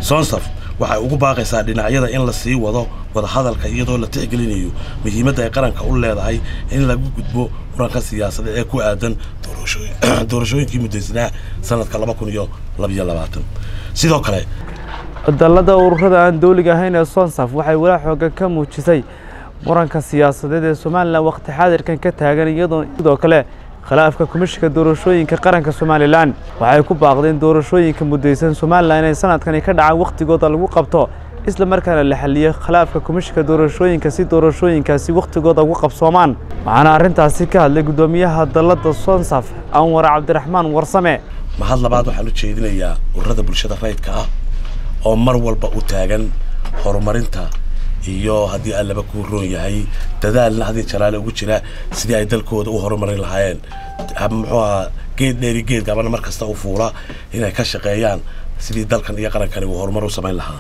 sonsaf waxay ugu baaqaysaa dhinacyada in la sii wado wadahadalka iyadoo la tixgelinayo muhiimadda ay qaranka u leedahay in lagu gudbo muranka siyaasadeed ee ku aadan doorashooyinkii muddaysnaa sanadka laba kun iyo labaiyo labaatan sidoo kale dalada ururada aan dowliga ahayn ee sonsaf waxay walaa xoogan ka muujisay muranka siyaasadeed ee somalilan wakhti xaadirkan ka taagan iyadoo sidoo kale khilaafka komishinka doorashooyinka qaranka somalilan waxay ku baaqdeen doorashooyinka muddaysan somalilan inay sanadkani ka dhacaan wakhtigooda lagu qabto isla markaana la xaliyo khilaafka komishinka doorashooyinka si doorashooyinkaasi wakhtigooda ugu qabsoomaan waxaana arrintaasi ka hadlay guddoomiyaha dalladda sonsaf anwar cabdiraxmaan warsame mahad labaad waxaan u jeedinayaa ururada bulshada rayidka ah oo mar walba u taagan horumarinta iyo haddii allaba kuu roon yahay dadaalna hadii jalaale ugu jira sidii ay dalkooda u horumarin lahaayeen muxuu ahaa geed dheeri geed gabana mar kasta u fuula inay ka shaqeeyaan sidii dalkan iyo qarankani uu horumar u samayn lahaa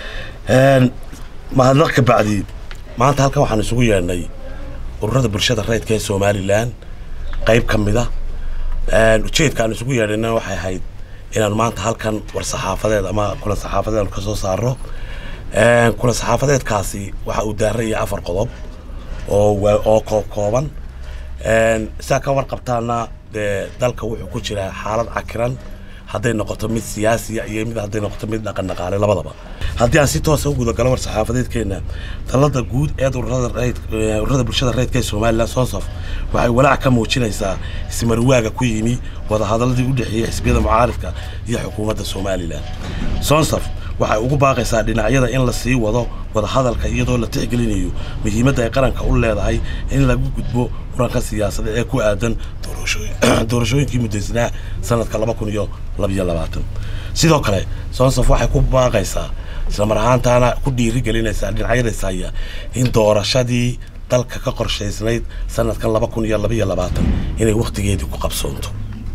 mahadnaq ka bacdi maanta halkan waxaan isugu yeedhnay ururada bulshada rayidka ee somalilan qayb ka mid a ujeedka aan isugu yeedhayna waxay ahayd inaan maanta halkan war saxaafadeed ama kulan saxaafadeed aanu ka soo saarno kulan saxaafadeedkaasi waxa uu daaraya afar qodob oo oo koob kooban sidaa ka warqabtaana dee dalka wuxuu ku jiraa xaalad cakiran hadday noqoto mid siyaasiya iyo mid hadday noqoto mid dhaqan dhaqaale labadaba haddii aan si toosa u gudagalo war saxaafadeedkeena talada guud ee ururada bulshada rayidka ee somalilan sonsaf waxay walaac ka muujinaysaa ismarwaaga ku yimi wadahadaladii u dhexeeyey xisbiyada mucaaridka iyo xukuumadda somalilan sonsaf waxay ugu baaqaysaa dhinacyada in la sii wado wadahadalka iyadoo la tixgelinayo muhiimadda ay qaranka u leedahay in lagu gudbo muranka siyaasadeed ee ku aadan doorashooyinkii muddaysnaa sanadka laba kun iyo labaiyo labaatan sidoo kale sonsaf waxay ku baaqaysaa islamar ahaantaana ku dhiirigelinaysaa dhinacyadays haya in doorashadii dalka ka qorshaysnayd sanadkan laba kun iyo labaiyo labaatan inay wakhtigeedii ku qabsoonto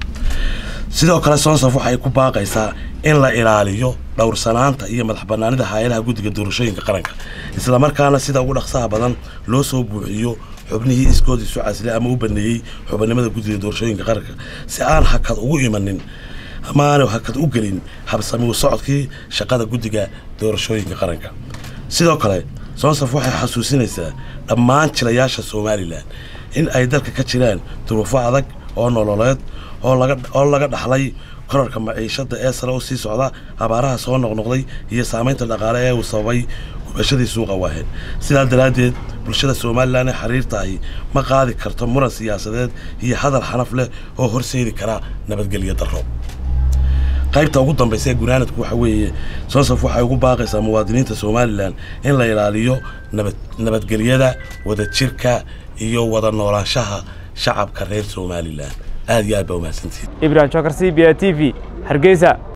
sidoo kale sonsaf waxay ku baaqaysaa in la ilaaliyo dhowrsanaanta iyo madax banaanida hay-adaha guddiga doorashooyinka qaranka islamarkaana sida ugu dhaqsaha badan loo soo buuxiyo xubnihii iskood isu casile ama u baneeyey xubinimada guddiga doorashooyinka qaranka si aan hakad ugu imanin ama aanu hakad u gelin habsami socodkii shaqada guddiga doorashooyinka qaranka sidoo kale sonsaf waxay xasuusinaysaa dhammaan jilayaasha somalilan in ay dalka ka jiraan duruufo adag oo nololeed oo laga dhaxlay korarka maciishada ee sare u sii socda abaaraha soo noqnoqday iyo saamaynta dhaqaale ee uu sababay gubashadii suuqa waaheed sidaa daraaddeed bulshada somalilan ee xiriirta ahi ma qaadi karto muran siyaasadeed iyo hadal xanaf leh oo horseedi kara nabadgelyo darro qaybta ugu dambaysa ee gunaanadku waxa weeye sonsaf waxay ugu baaqaysaa muwaadiniinta somalilan in la ilaaliyo nabadgelyada wadajirka iyo wada noolaanshaha shacabka reer somalilan aad iyo aad baa umahadsantihin ibrahim jokar c b a t v hargeysa